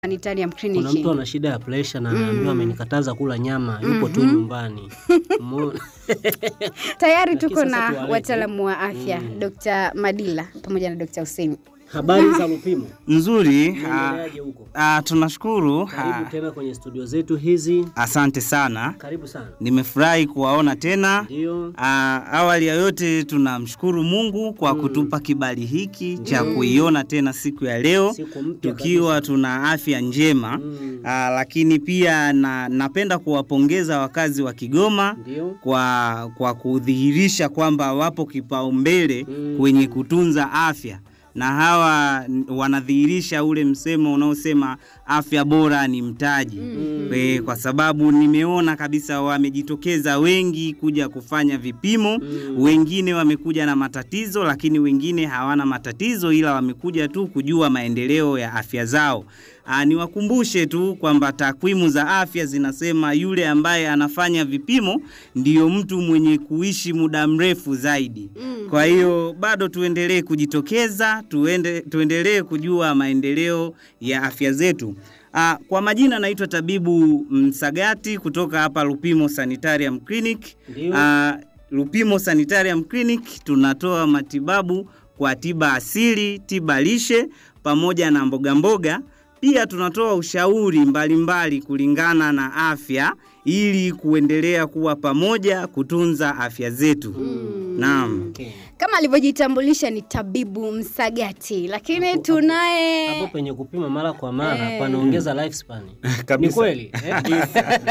Sanitarium Kuna mtu Clinic. ana shida ya presha na anaambiwa amenikataza kula nyama, yupo tu nyumbani. Umeona? Tayari Lakini tuko sasa na tuwalete. wataalamu wa afya Dr. Madila pamoja na Dr. Hussein. Habari za Lupimo, Nzuri. ah, unaendeleaje huko? ah, tunashukuru. Karibu ah, tena kwenye studio zetu hizi. Asante sana, Karibu sana. nimefurahi kuwaona tena. Ndio. Ah, awali ya yote tunamshukuru Mungu kwa kutupa kibali hiki cha kuiona tena siku ya leo Siku mpya tukiwa tuna afya njema. Mm. Ah, lakini pia na, napenda kuwapongeza wakazi wa Kigoma Ndio. kwa, kwa kudhihirisha kwamba wapo kipaumbele Mm. kwenye kutunza afya na hawa n- wanadhihirisha ule msemo unaosema afya bora ni mtaji mm. kwa sababu nimeona kabisa wamejitokeza wengi kuja kufanya vipimo Mm. wengine wamekuja na matatizo lakini wengine hawana matatizo ila wamekuja tu kujua maendeleo ya afya zao Aa, niwakumbushe tu kwamba takwimu za afya zinasema yule ambaye anafanya vipimo ndiyo mtu mwenye kuishi muda mrefu zaidi. Kwa hiyo bado tuendelee kujitokeza, tuende, tuendelee kujua maendeleo ya afya zetu. Aa, kwa majina naitwa tabibu Msagati kutoka hapa Lupimo Sanitarium Clinic. Ndio. Aa, Lupimo Sanitarium Clinic tunatoa matibabu kwa tiba asili, tiba lishe pamoja na mboga mboga. Pia tunatoa ushauri mbalimbali mbali kulingana na afya ili kuendelea kuwa pamoja kutunza afya zetu. Naam. Okay. Kama alivyojitambulisha ni tabibu Msagati, lakini tunaye Hapo penye kupima mara kwa mara Eh. panaongeza lifespan. Ni Kabisa. kweli? Eh?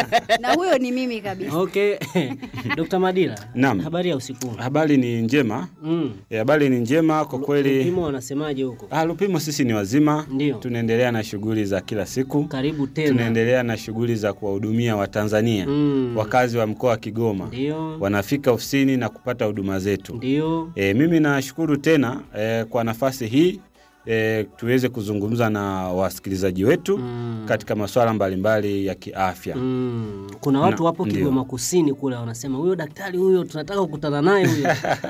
na huyo ni mimi kabisa. Okay. Dr. Madila. Naam. Habari ya usiku. huu? Habari ni njema. Mm. Eh, Habari ni njema kwa kweli. Lupimo wanasemaje huko? Ah, Lupimo sisi ni wazima. Ndio. Tunaendelea na shughuli za kila siku. Karibu tena. Tunaendelea na shughuli za kuwahudumia Watanzania Mm. wakazi wa mkoa wa Kigoma. Ndio. Wanafika ofisini na kupata huduma zetu. Ndio. E, mimi nashukuru tena e, kwa nafasi hii e, tuweze kuzungumza na wasikilizaji wetu Mm. katika masuala mbalimbali ya kiafya. Mm. Kuna watu Na- wapo ndio. Kigoma Kusini kule wanasema huyo daktari huyo tunataka kukutana naye huyo.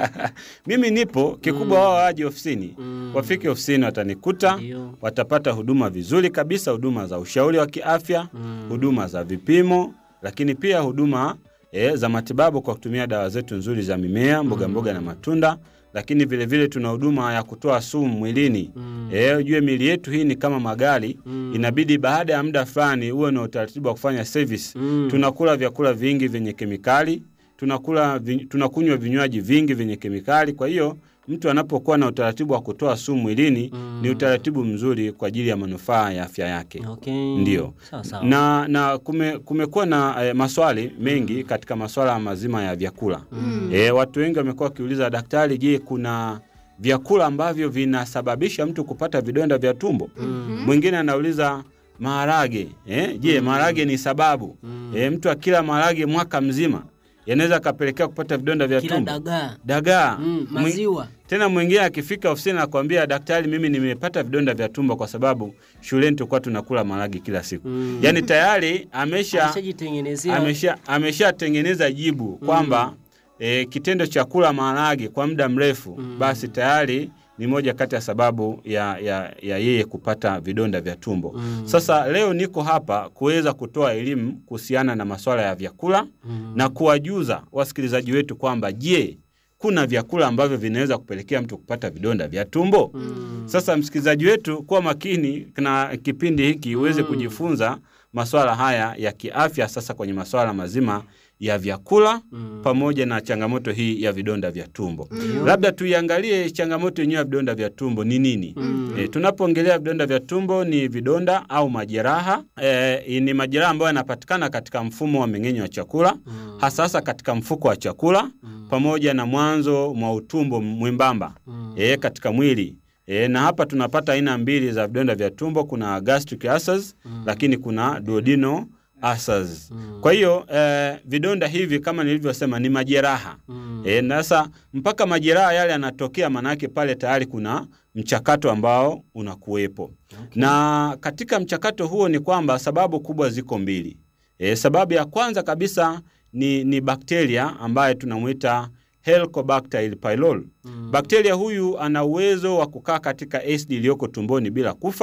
Mimi nipo kikubwa, wao waje ofisini, Mm. wafike ofisini, watanikuta, Ndio. watapata huduma vizuri kabisa, huduma za ushauri wa kiafya, Mm. huduma za vipimo, lakini pia huduma e, za matibabu kwa kutumia dawa zetu nzuri za mimea, mboga mboga na matunda, lakini vile vile tuna huduma ya kutoa sumu mwilini. Mm. Eh, ujue miili yetu hii ni kama magari Mm. inabidi baada ya muda fulani uwe na utaratibu wa kufanya service. Mm. Tunakula vyakula vingi vyenye kemikali, tunakula vi, tunakunywa vinywaji vingi vyenye kemikali. Kwa hiyo mtu anapokuwa na utaratibu wa kutoa sumu mwilini Mm. ni utaratibu mzuri kwa ajili ya manufaa ya afya yake. Okay. Ndio. Sawa sawa. Na, na kume, kumekuwa na eh, maswali mengi katika maswala mazima ya vyakula Mm. eh, watu wengi wamekuwa wakiuliza daktari, je, kuna vyakula ambavyo vinasababisha mtu kupata vidonda vya tumbo? Mm. Mwingine anauliza maharage eh, je, maharage ni sababu Mm. eh, mtu akila maharage mwaka mzima yanaweza akapelekea kupata vidonda vya Kila tumbo? dagaa. Dagaa Mm. Mwi- Maziwa. tena mwingine akifika ofisini anakwambia daktari, mimi nimepata vidonda vya tumbo kwa sababu shuleni tulikuwa tunakula maharage kila siku. Mm. Yaani tayari amesha Ameshajitengenezea. amesha ameshatengeneza jibu kwamba e, kitendo cha kula maharage kwa muda mrefu Mm. basi tayari ni moja kati ya sababu ya, ya, ya yeye kupata vidonda vya tumbo. Mm. Sasa leo niko hapa kuweza kutoa elimu kuhusiana na masuala ya vyakula Mm. na kuwajuza wasikilizaji wetu kwamba je, kuna vyakula ambavyo vinaweza kupelekea mtu kupata vidonda vya tumbo? Mm. Sasa msikilizaji wetu, kuwa makini na kipindi hiki uweze Mm. kujifunza masuala haya ya kiafya, sasa kwenye masuala mazima ya vyakula Mm. pamoja na changamoto hii ya vidonda vya tumbo. Ndio. Labda tuiangalie changamoto yenyewe ya vidonda vya tumbo ni nini? Mm. E, tunapoongelea vidonda vya tumbo ni vidonda au majeraha e, ni majeraha ambayo yanapatikana katika mfumo wa mmeng'enyo wa chakula Mm. hasa hasa katika mfuko wa chakula Mm. pamoja na mwanzo mwa utumbo mwembamba Mm. e, katika mwili e, na hapa tunapata aina mbili za vidonda vya tumbo. Kuna gastric ulcers Mm. lakini kuna duodenal ulcers. Mm. Kwa hiyo e, vidonda hivi kama nilivyosema ni majeraha Mm. e, na sasa mpaka majeraha yale yanatokea, maanake pale tayari kuna mchakato ambao unakuwepo Okay. na katika mchakato huo ni kwamba sababu kubwa ziko mbili. E, sababu ya kwanza kabisa ni, ni bakteria ambaye tunamwita Helicobacter pylori. Mm. Bakteria huyu ana uwezo wa kukaa katika acid iliyoko tumboni bila kufa,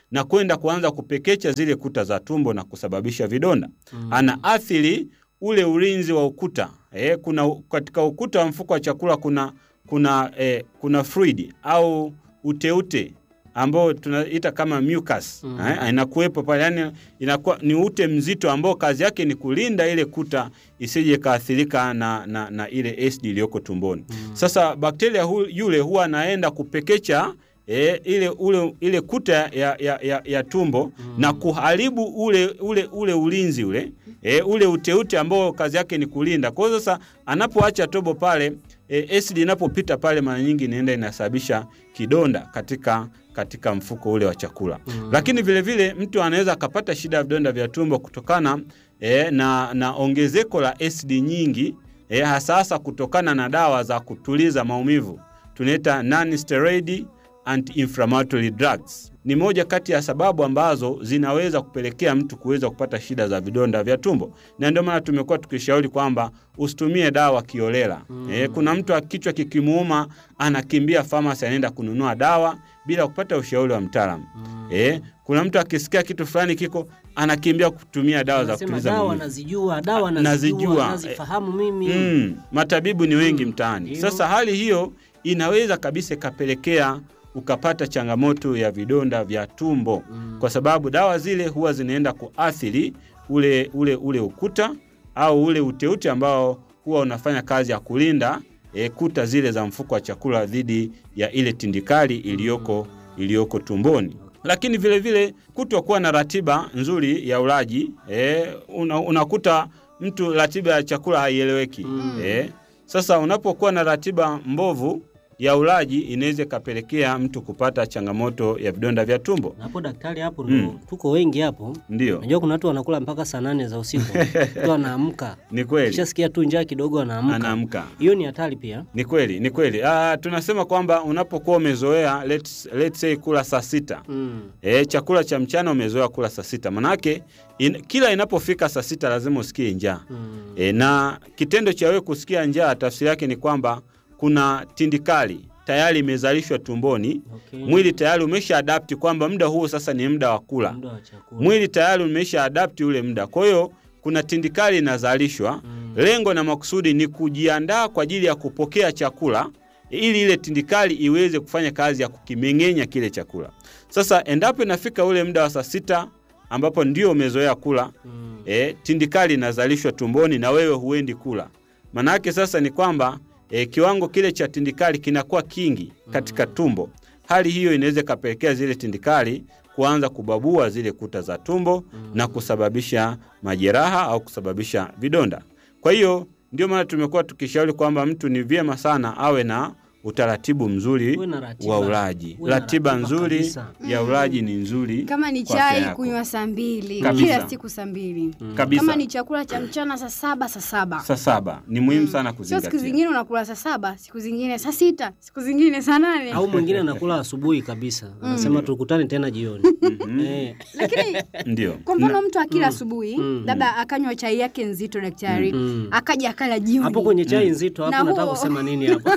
na kwenda kuanza kupekecha zile kuta za tumbo na kusababisha vidonda. Anaathiri ule ulinzi wa ukuta. Eh, kuna katika ukuta wa mfuko wa chakula kuna kuna eh, kuna fluid au uteute ambao tunaita kama mucus mm. eh, inakuwepo pale, yani inakuwa ni ute mzito ambao kazi yake ni kulinda ile kuta isije kaathirika na, na, na ile acid iliyoko tumboni mm. Sasa bakteria hu, yule huwa anaenda kupekecha E, ile, ule, ile kuta ya, ya, ya, ya tumbo mm. na kuharibu ule, ule, ule ulinzi ule e, ule uteute ambao kazi yake ni kulinda. Kwa hiyo sasa anapoacha tobo pale e, acid inapopita pale mara nyingi inaenda inasababisha kidonda katika katika mfuko ule wa chakula mm. Lakini vile vile mtu anaweza akapata shida ya vidonda vya tumbo kutokana e, na, na ongezeko la acid nyingi e, hasa hasa kutokana na dawa za kutuliza maumivu tunaita non steroid anti-inflammatory drugs. Ni moja kati ya sababu ambazo zinaweza kupelekea mtu kuweza kupata shida za vidonda vya tumbo, na ndio maana tumekuwa tukishauri kwamba usitumie dawa kiolela. Mm. E, kuna mtu kichwa kikimuuma anakimbia famasi, anaenda kununua dawa bila kupata ushauri wa mtaalamu. Mm. E, kuna mtu akisikia kitu fulani kiko anakimbia kutumia dawa za Anasema kutuliza dawa maumivu. nazijua, dawa Nazijua. nazijua, nazifahamu mimi. Mm, matabibu ni wengi mtaani. Ndio. Sasa hali hiyo inaweza kabisa ikapelekea ukapata changamoto ya vidonda vya tumbo mm. kwa sababu dawa zile huwa zinaenda kuathiri ule, ule, ule ukuta au ule uteute ambao huwa unafanya kazi ya kulinda e, kuta zile za mfuko wa chakula dhidi ya ile tindikali iliyoko iliyoko tumboni lakini vile vile kutokuwa na ratiba nzuri ya ulaji e, una, unakuta mtu ratiba ya chakula haieleweki mm. e, sasa unapokuwa na ratiba mbovu ya ulaji inaweza ikapelekea mtu kupata changamoto ya vidonda vya tumbo. Na hapo daktari, hapo ndo tuko wengi hapo. Ndio, Najua kuna watu wanakula mpaka saa nane za usiku mtu anaamka, ni kweli, kishasikia tu njaa kidogo anaamka. anaamka. Hiyo ni hatari pia. Ni kweli, ni kweli. Ah, tunasema kwamba unapokuwa umezoea let's, let's say kula saa sita Mm. E, chakula cha mchana umezoea kula saa sita manake in, kila inapofika saa sita lazima usikie njaa Mm. e, na kitendo cha wewe kusikia njaa tafsiri yake ni kwamba kuna tindikali tayari imezalishwa tumboni Okay. mwili tayari umesha adapti kwamba muda huu sasa ni muda wa kula Muda wa chakula. mwili tayari umesha adapti ule muda kwa hiyo kuna tindikali inazalishwa Mm. lengo na makusudi ni kujiandaa kwa ajili ya kupokea chakula ili ile tindikali iweze kufanya kazi ya kukimeng'enya kile chakula sasa endapo inafika ule muda wa saa sita ambapo ndio umezoea kula Mm. e, tindikali inazalishwa tumboni na wewe huendi kula maanake sasa ni kwamba e, kiwango kile cha tindikali kinakuwa kingi katika tumbo hali hiyo inaweza ikapelekea zile tindikali kuanza kubabua zile kuta za tumbo na kusababisha majeraha au kusababisha vidonda kwa hiyo ndio maana tumekuwa tukishauri kwamba mtu ni vyema sana awe na utaratibu mzuri Uwe na ratiba. wa ulaji Uwe na ratiba ratiba nzuri kabisa. ya ulaji ni nzuri Kama ni kwa afya chai yako. kunywa saa mbili Kabisa. kila siku saa mbili kabisa kama ni chakula cha mchana saa saba saa saba saa saba ni muhimu sana sio siku kuzingatia zingine unakula saa saba siku zingine saa sita siku zingine saa nane Au mwingine anakula asubuhi kabisa, anasema tukutane tena jioni. Eh, lakini ndio kwa mfano mtu akila asubuhi labda akanywa chai yake nzito daktari Mm. akaja akala jioni hapo kwenye chai nzito hapo Na nataka huo- kusema nini hapo?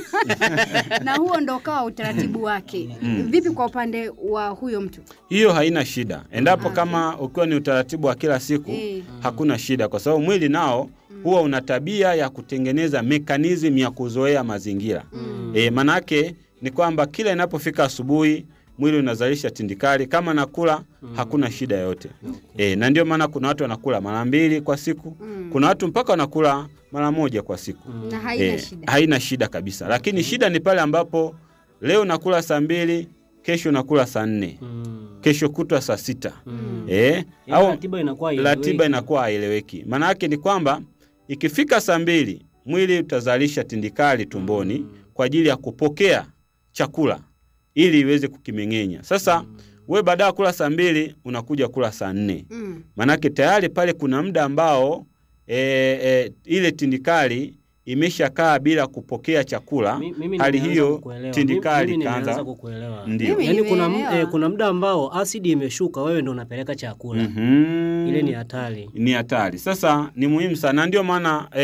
na huo ndo ukawa utaratibu wake vipi kwa upande wa huyo mtu hiyo haina shida endapo kama ukiwa ni utaratibu wa kila siku Eh. hakuna shida kwa sababu mwili nao huwa una tabia ya kutengeneza mekanizmu ya kuzoea mazingira e, manake ni kwamba kila inapofika asubuhi mwili unazalisha tindikali kama nakula hakuna shida yoyote e, na ndio maana kuna watu wanakula mara mbili kwa siku kuna watu mpaka wanakula mara moja kwa siku na haina Eh, shida haina shida kabisa lakini shida ni pale ambapo leo nakula saa mbili kesho nakula saa nne Mm. kesho kutwa saa sita Mm. eh, Yaani au ratiba inakuwa ratiba haieleweki. inakuwa haieleweki. Maana yake ni kwamba ikifika saa mbili mwili utazalisha tindikali tumboni kwa ajili ya kupokea chakula ili iweze kukimeng'enya. Sasa we baada ya kula saa mbili unakuja kula saa nne Mm. maanake tayari pale kuna muda ambao e, e, ile tindikali imeshakaa bila kupokea chakula. Mi- mimi hali nimeanza hiyo kukuelewa. tindikali Mimi nimeanza ikaanza kukuelewa. ndio. Mimi Yaani kuna, m- nimeelewa. eh, kuna muda ambao asidi imeshuka, wewe ndo unapeleka chakula Mhm. ile ni hatari. ni hatari. Sasa ni muhimu sana, ndio maana eh,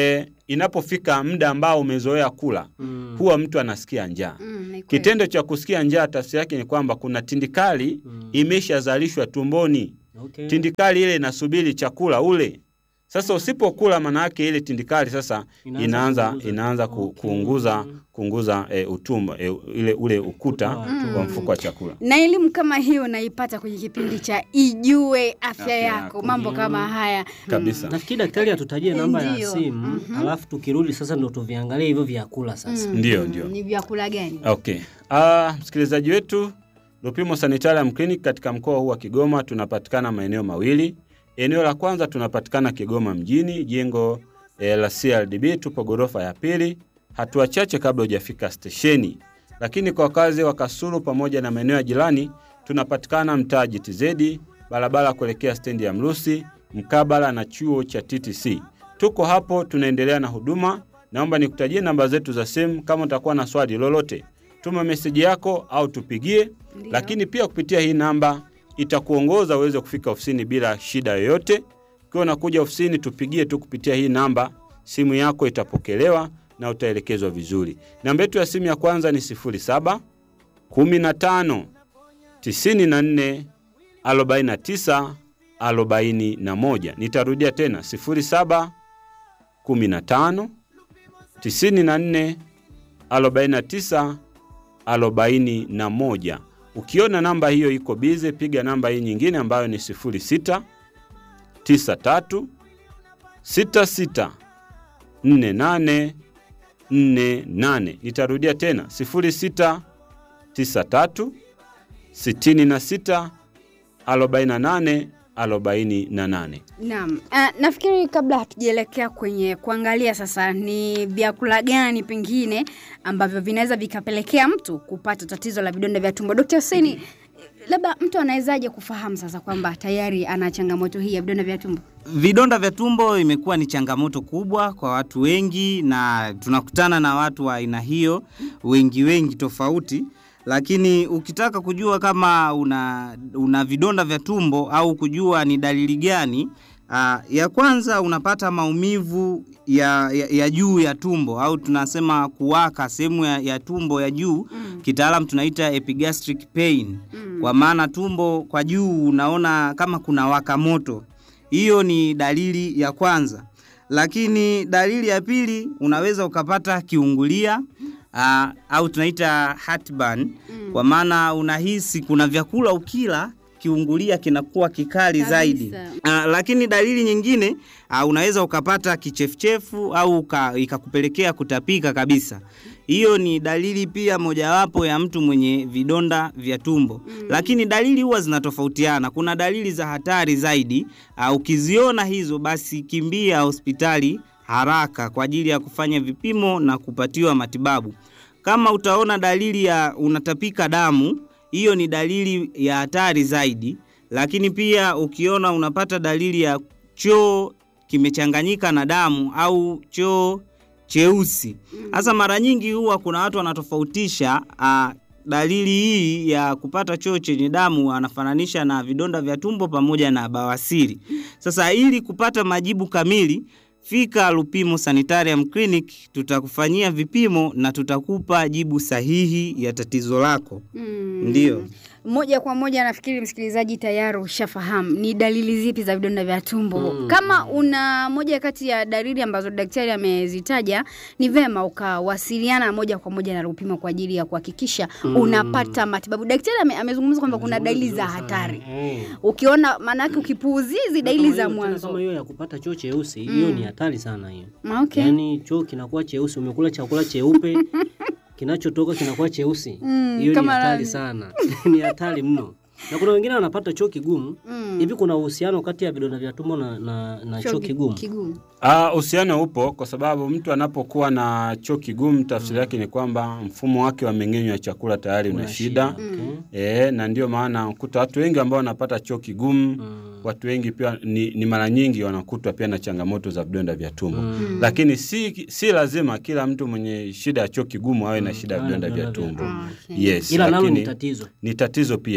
inapofika muda ambao umezoea kula Mm. huwa mtu anasikia njaa. Mm, ni kweli. Kitendo cha kusikia njaa tafsiri yake ni kwamba kuna tindikali Mm. imeshazalishwa tumboni. Okay. Tindikali ile inasubiri chakula ule. Sasa usipokula, maana yake ile tindikali sasa Inaanza inaanza kuunguza. inaanza ku, Okay. kuunguza kuunguza e, utumbo e, ile ule ukuta Ukuta wa tumbo. wa mfuko wa chakula. na elimu kama hiyo unaipata kwenye kipindi cha Ijue Afya, Afya Yako, Yako. mambo kama haya Kabisa. Nafikiri daktari atutajie namba ya Ndiyo. simu alafu tukirudi sasa ndo tuviangalie hivyo vyakula sasa. Ndio, Mm, ndio. ni vyakula gani? Okay. Ah, msikilizaji wetu, Lupimo Sanitarium Clinic katika mkoa huu wa Kigoma tunapatikana maeneo mawili. Eneo la kwanza tunapatikana Kigoma mjini, jengo eh, la CRDB, tupo ghorofa ya pili, hatua chache kabla hujafika stesheni. Lakini kwa wakazi wa Kasulu pamoja na maeneo ya jirani tunapatikana mtaa GTZ, barabara kuelekea stendi ya Mrusi, mkabala na chuo cha TTC. Tuko hapo tunaendelea na huduma. Naomba nikutajie namba zetu za simu. Kama utakuwa na swali lolote, tuma meseji yako au tupigie. Ndiyo. Lakini pia kupitia hii namba itakuongoza uweze kufika ofisini bila shida yoyote. Ukiwa unakuja ofisini, tupigie tu kupitia hii namba, simu yako itapokelewa na utaelekezwa vizuri. Namba yetu ya simu ya kwanza ni 07 15 94 49 41. Nitarudia tena 07 15 94 49 41. Ukiona namba hiyo iko bize, piga namba hii nyingine ambayo ni 06 93 66 48 48. Nitarudia tena 06 93 66 48 48. Naam. Uh, nafikiri kabla hatujaelekea kwenye kuangalia sasa ni vyakula gani pengine ambavyo vinaweza vikapelekea mtu kupata tatizo la vidonda vya tumbo. Dkt. Hussein, labda mtu anawezaje kufahamu sasa kwamba tayari ana changamoto hii ya vidonda vya tumbo? Vidonda vya tumbo imekuwa ni changamoto kubwa kwa watu wengi, na tunakutana na watu wa aina hiyo wengi wengi tofauti. Lakini ukitaka kujua kama una, una vidonda vya tumbo au kujua ni dalili gani, aa, ya kwanza unapata maumivu ya, ya, ya juu ya tumbo au tunasema kuwaka sehemu ya, ya tumbo ya juu Mm. kitaalam tunaita epigastric pain Mm. kwa maana tumbo kwa juu unaona kama kuna waka moto. Hiyo ni dalili ya kwanza, lakini dalili ya pili unaweza ukapata kiungulia uh, au tunaita heartburn Mm. kwa maana unahisi kuna vyakula ukila kiungulia kinakuwa kikali Kabisa. zaidi. Uh, lakini dalili nyingine uh, unaweza ukapata kichefuchefu au uka, ikakupelekea kutapika kabisa. Hiyo ni dalili pia mojawapo ya mtu mwenye vidonda vya tumbo mm. Lakini dalili huwa zinatofautiana. Kuna dalili za hatari zaidi. Uh, ukiziona hizo, basi kimbia hospitali haraka kwa ajili ya kufanya vipimo na kupatiwa matibabu. Kama utaona dalili ya unatapika damu, hiyo ni dalili ya hatari zaidi. Lakini pia ukiona unapata dalili ya choo kimechanganyika na damu au choo cheusi, sasa mara nyingi huwa kuna watu wanatofautisha ah, dalili hii ya kupata choo chenye damu wanafananisha na vidonda vya tumbo pamoja na bawasiri. Sasa ili kupata majibu kamili fika Lupimo Sanitarium Clinic, tutakufanyia vipimo na tutakupa jibu sahihi ya tatizo lako. Mm. Ndiyo. Moja kwa moja nafikiri msikilizaji tayari ushafahamu ni dalili zipi za vidonda vya tumbo. Mm. Kama una moja kati ya dalili ambazo daktari amezitaja, ni vema ukawasiliana moja kwa moja na Lupimo kwa ajili ya kuhakikisha unapata matibabu. Daktari ame, amezungumza kwamba kuna dalili za hatari. Eh. Ukiona maanake ukipuuzia hizi dalili Kama za hiyo, tena mwanzo. Kama hiyo ya kupata choo cheusi, hiyo ni hatari sana hiyo. Okay. Yaani choo kinakuwa cheusi, umekula chakula cheupe kinachotoka kinakuwa cheusi. Mm, Hiyo ni kama hatari nani? sana. ni hatari mno. Na kuna wengine wanapata choo kigumu. Mm. Hivi kuna uhusiano kati ya vidonda vya tumbo na, na, na choo kigumu? Kigumu. Ah, uhusiano upo kwa sababu mtu anapokuwa na choo kigumu, tafsiri yake ni kwamba mfumo wake wa mmeng'enyo wa chakula tayari una Una shida. Okay. E, na ndio maana kuta watu wengi ambao wanapata choo kigumu Mm. watu wengi pia ni, ni mara nyingi wanakutwa pia na changamoto za vidonda vya tumbo Mm. lakini si, si lazima kila mtu mwenye shida ya choo kigumu awe na shida ya awe na vidonda vya vidonda vya tumbo tumbo. Okay. yes, Ila nalo ni lakini tatizo. ni tatizo pia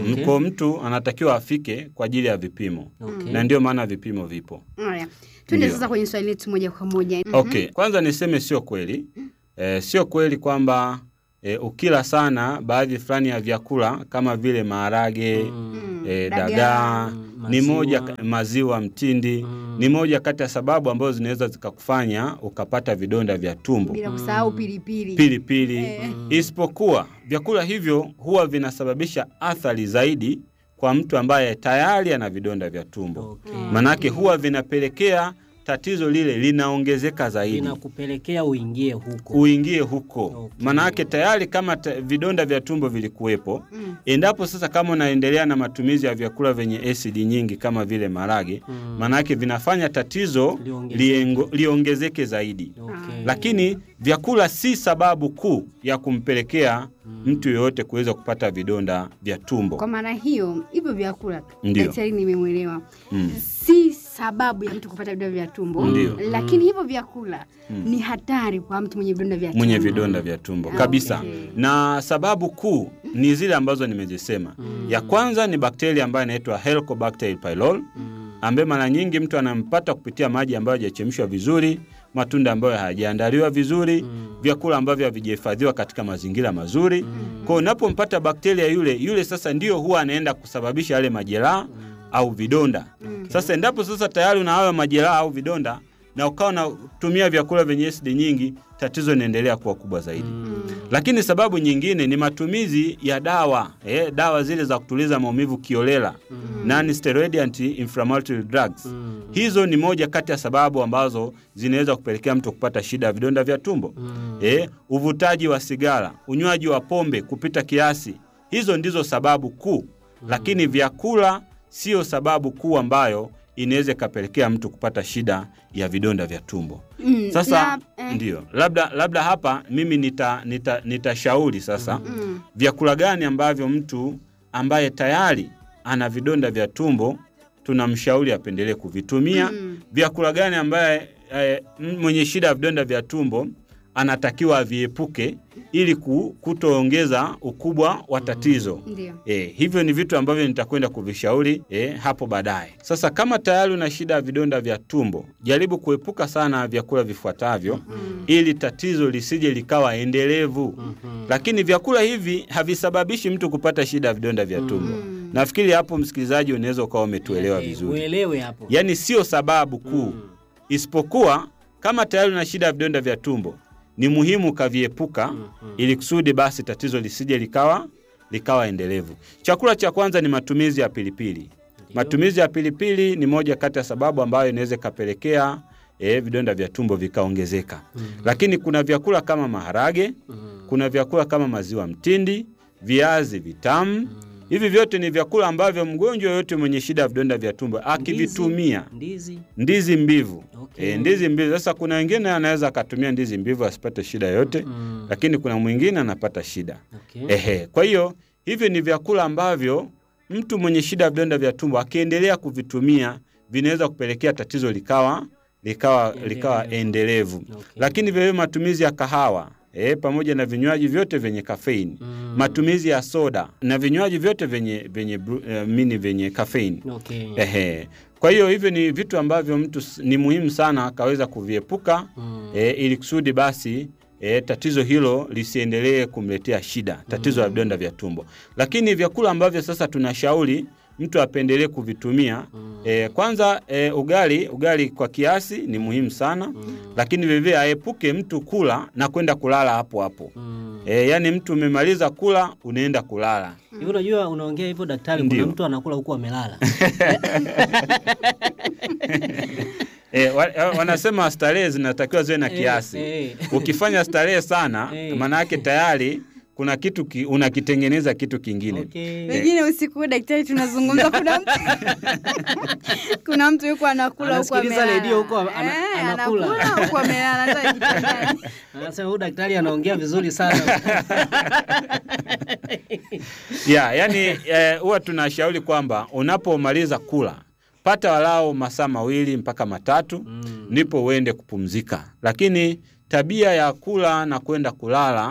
Okay. Kwa mtu anatakiwa afike kwa ajili ya vipimo Okay. na ndio maana vipimo vipo. Haya, twende Ndio. sasa kwenye swali letu moja kwa moja. Okay, kwanza niseme sio kweli e, sio kweli kwamba e, ukila sana baadhi fulani ya vyakula kama vile maharage Mm, e, dagaa. dagaa Mm, ni maziwa. moja ka- maziwa mtindi Mm. ni moja kati ya sababu ambazo zinaweza zikakufanya ukapata vidonda vya tumbo Bila kusahau pilipili. pilipili Eh. isipokuwa vyakula hivyo huwa vinasababisha athari zaidi kwa mtu ambaye tayari ana vidonda vya tumbo Okay. manake huwa vinapelekea tatizo lile linaongezeka zaidi Inakupelekea uingie huko. uingie huko Okay. manake tayari kama ta, vidonda vya tumbo vilikuwepo Mm. endapo sasa kama unaendelea na matumizi ya vyakula vyenye asidi nyingi kama vile marage Mm. manake vinafanya tatizo Liongezeke. liengo- liongezeke zaidi Okay. lakini vyakula si sababu kuu ya kumpelekea mtu yoyote kuweza kupata vidonda vya tumbo Kwa maana hiyo, hivyo vyakula Ndio. daktari, nimemwelewa Mm. si sababu ya mtu kupata vidonda vya tumbo, Ndio. lakini hivyo vyakula ni hatari kwa mtu mwenye vidonda vya tumbo. mwenye vidonda vya tumbo kabisa Okay. na sababu kuu ni zile ambazo nimezisema ya kwanza ni bakteria ambayo inaitwa Helicobacter pylori ambaye mara nyingi mtu anampata kupitia maji ambayo hajachemshwa vizuri matunda ambayo hayajaandaliwa vizuri vyakula ambavyo havijahifadhiwa katika mazingira mazuri kwa hiyo unapompata bakteria yule yule sasa ndio huwa anaenda kusababisha yale majeraha au vidonda sasa endapo sasa tayari una hayo majeraha au vidonda na ukawa unatumia vyakula vyenye asidi nyingi tatizo linaendelea kuwa kubwa zaidi lakini sababu nyingine ni matumizi ya dawa eh, dawa zile za kutuliza maumivu kiolela non steroid anti inflammatory drugs hizo ni moja kati ya sababu ambazo zinaweza kupelekea mtu kupata shida ya vidonda vya tumbo eh, uvutaji wa sigara unywaji wa pombe kupita kiasi hizo ndizo sababu kuu lakini vyakula sio sababu kuu ambayo inaweza ikapelekea mtu kupata shida ya vidonda vya tumbo Mm, sasa na, eh, ndio labda labda hapa mimi nitashauri nita, nitashauri sasa mm, vyakula gani ambavyo mtu ambaye tayari ana vidonda vya tumbo tunamshauri apendelee kuvitumia Mm. vyakula gani ambaye eh, m- mwenye shida ya vidonda vya tumbo anatakiwa aviepuke ili ku- kutoongeza ukubwa wa tatizo ndio. E, hivyo ni vitu ambavyo nitakwenda kuvishauri e, hapo baadaye. Sasa kama tayari una shida ya vidonda vya tumbo, jaribu kuepuka sana vyakula vifuatavyo ili tatizo lisije likawa endelevu. Lakini vyakula hivi havisababishi mtu kupata shida ya vidonda vya tumbo. Nafikiri hapo, msikilizaji, unaweza ukawa umetuelewa Eh, vizuri. Uelewe hapo. Yaani sio sababu kuu, isipokuwa kama tayari una shida ya vidonda vya tumbo, ni muhimu ukaviepuka ili kusudi basi tatizo lisije likawa likawa endelevu. Chakula cha kwanza ni matumizi ya pilipili. Matumizi ya pilipili ni moja kati ya sababu ambayo inaweza ikapelekea eh, vidonda vya tumbo vikaongezeka. Lakini kuna vyakula kama maharage, kuna vyakula kama maziwa mtindi, viazi vitamu. Hivi vyote ni vyakula ambavyo mgonjwa yoyote mwenye shida ya vidonda vya tumbo akivitumia Ndizi. ndizi mbivu Okay. e, ndizi mbivu. Sasa kuna wengine anaweza akatumia ndizi mbivu asipate shida yoyote Mm. lakini kuna mwingine anapata shida Okay. ehe. Kwa hiyo hivi ni vyakula ambavyo mtu mwenye shida ya vidonda vya tumbo akiendelea kuvitumia vinaweza kupelekea tatizo likawa likawa Endelevu. likawa endelevu. Okay. Lakini vile matumizi ya kahawa e, pamoja na vinywaji vyote vyenye kafeini Mm. matumizi ya soda na vinywaji vyote vyenye vyenye bru- eh, mini vyenye kafeini Okay. Ehe. Kwa hiyo hivyo ni vitu ambavyo mtu s- ni muhimu sana akaweza kuviepuka Mm. e, ili kusudi basi e, tatizo hilo lisiendelee kumletea shida, tatizo la vidonda vya tumbo. Lakini vyakula ambavyo sasa tunashauri mtu apendelee kuvitumia e, kwanza e, ugali, ugali kwa kiasi ni muhimu sana lakini vilevile aepuke mtu kula na kwenda kulala hapo hapo. Mm. E, yaani mtu umemaliza kula unaenda kulala. Hivi unajua unaongea hivyo daktari, Ndio. kuna mtu anakula huku amelala. E, wa, wa- wanasema starehe zinatakiwa ziwe na Eh, kiasi. eh. Ukifanya starehe sana, Eh. maana yake tayari kuna kitu ki, unakitengeneza kitu kingine. Okay. Wengine usiku huu daktari tunazungumza, kuna mtu kuna mtu yuko anakula huko Anasikiliza amelala. redio huko ana- Eh, anakula. anakula huko amelala hata kitandani. Anasema huyu daktari anaongea vizuri sana. ya yani eh, huwa tunashauri kwamba unapomaliza kula pata walau masaa mawili mpaka matatu ndipo uende kupumzika. Lakini tabia ya kula na kwenda kulala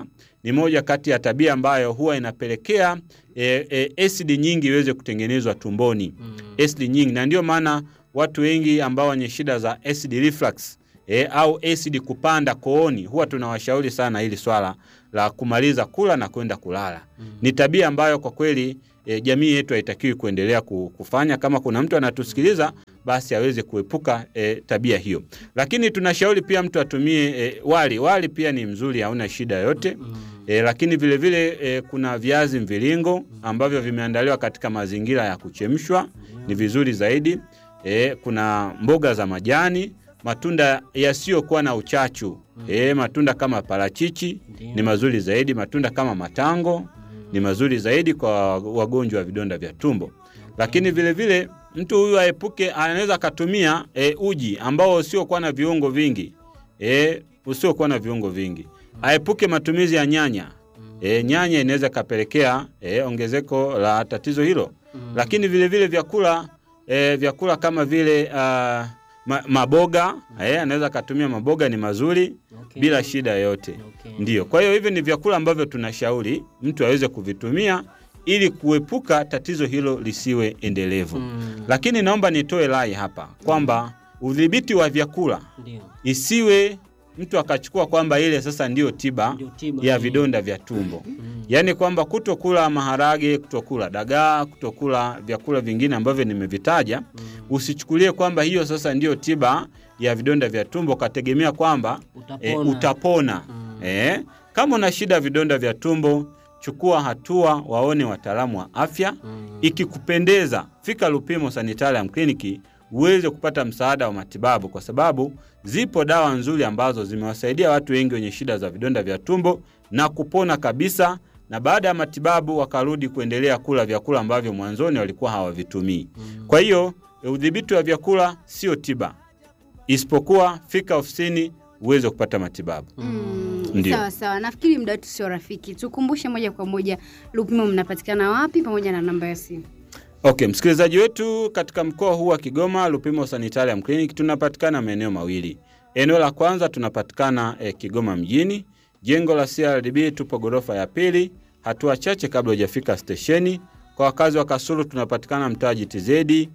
ni moja kati ya tabia ambayo huwa inapelekea e, e, asidi nyingi iweze kutengenezwa tumboni Mm. asidi nyingi, na ndio maana watu wengi ambao wenye shida za acid reflux e, au acid kupanda kooni huwa tunawashauri sana hili swala la kumaliza kula na kwenda kulala. Ni tabia ambayo kwa kweli e, jamii yetu haitakiwi kuendelea ku- kufanya. Kama kuna mtu anatusikiliza, basi aweze kuepuka e, tabia hiyo. Lakini tunashauri pia mtu atumie e, wali. Wali pia ni mzuri, hauna shida yoyote. E, lakini vile vile e, kuna viazi mviringo ambavyo vimeandaliwa katika mazingira ya kuchemshwa, ni vizuri zaidi. E, kuna mboga za majani, matunda yasiyokuwa na uchachu. E, matunda kama parachichi Ndio. ni mazuri zaidi. Matunda kama matango ni mazuri zaidi kwa wagonjwa wa vidonda vya tumbo. Lakini vile vile mtu huyu aepuke, anaweza akatumia e, uji ambao usiokuwa na viungo vingi e, usiokuwa na viungo vingi. Aepuke matumizi ya nyanya. E, nyanya inaweza ikapelekea e, ongezeko la tatizo hilo. Lakini vile vile vyakula e, vyakula kama vile ah, ma, maboga e, anaweza akatumia maboga, ni mazuri Okay. bila shida yoyote. Okay. Ndiyo, kwa hiyo hivi ni vyakula ambavyo tunashauri mtu aweze kuvitumia ili kuepuka tatizo hilo lisiwe endelevu. Mm. Lakini naomba nitoe rai hapa kwamba udhibiti wa vyakula Ndio. isiwe mtu akachukua kwamba ile sasa ndiyo tiba Ndio tiba. ya Mm. vidonda vya tumbo. Mm. Yaani kwamba kutokula maharage, kutokula dagaa, kutokula vyakula vingine ambavyo nimevitaja, usichukulie kwamba hiyo sasa ndiyo tiba ya vidonda vya tumbo, ukategemea kwamba e, Utapona. utapona. Mm. E, kama una shida ya vidonda vya tumbo, chukua hatua, waone wataalamu wa afya. Mm. Ikikupendeza, fika Lupimo Sanitarium Clinic uweze kupata msaada wa matibabu, kwa sababu zipo dawa nzuri ambazo zimewasaidia watu wengi wenye shida za vidonda vya tumbo na kupona kabisa, na baada ya matibabu wakarudi kuendelea kula vyakula ambavyo mwanzoni walikuwa hawavitumii. Kwa hiyo e, udhibiti wa vyakula sio tiba, isipokuwa fika ofisini uweze kupata matibabu. Mm, Ndio. sawa sawa, nafikiri muda wetu sio rafiki. Tukumbushe moja kwa moja, Lupimo mnapatikana wapi pamoja na namba ya simu? Okay, msikilizaji wetu, katika mkoa huu wa Kigoma, Lupimo Sanitarium Clinic tunapatikana maeneo mawili. Eneo la kwanza tunapatikana eh, Kigoma mjini, jengo la CRDB, tupo ghorofa ya pili, hatua chache kabla hujafika stesheni. Kwa wakazi wa Kasulu tunapatikana mtaa GTZ,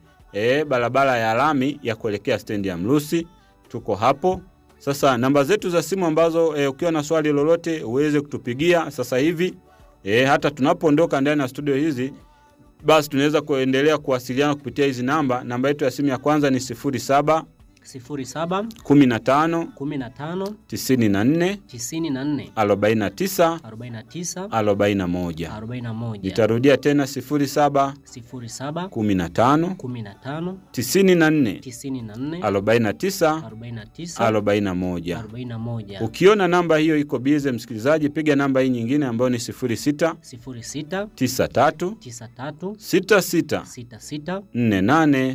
eh, barabara ya lami ya kuelekea stendi ya Mrusi, tuko hapo. Sasa namba zetu za simu ambazo eh, ukiwa na swali lolote uweze kutupigia sasa hivi eh, hata tunapoondoka ndani ya studio hizi basi tunaweza kuendelea kuwasiliana kupitia hizi namba. Namba yetu ya simu ya kwanza ni 07 sifuri saba 15 kumi na tano 94 tisini na nne 49 arobaini na tisa 41. arobaini na moja Nitarudia tena 07 sifuri saba 15 kumi na tano 94 tisini na nne 49 arobaini na tisa 41. arobaini na moja Ukiona namba hiyo iko bize, msikilizaji, piga namba hii nyingine ambayo ni 06 sifuri sita 93 tisa tatu 66 sita sita 48 nne nane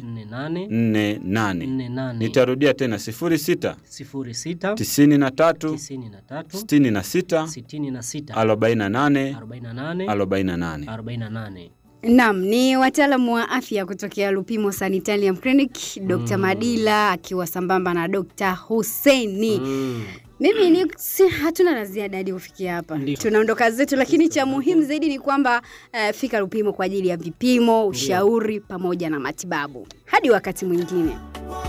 48. nne nane Nitarudia tena 06 sifuri sita 93 tisini na tatu 66 sitini na sita 48 arobaini na nane 48. arobaini na nane Naam, ni wataalamu wa afya kutokea Lupimo Sanitarium Clinic, Dr. Madila akiwa sambamba na Dr. Husseini. Mm. Mimi ni si, hatuna la ziada hadi kufikia hapa, Ndio. tunaondoka zetu, lakini cha muhimu zaidi ni kwamba uh, fika Lupimo kwa ajili ya vipimo, ushauri pamoja na matibabu. Hadi wakati mwingine.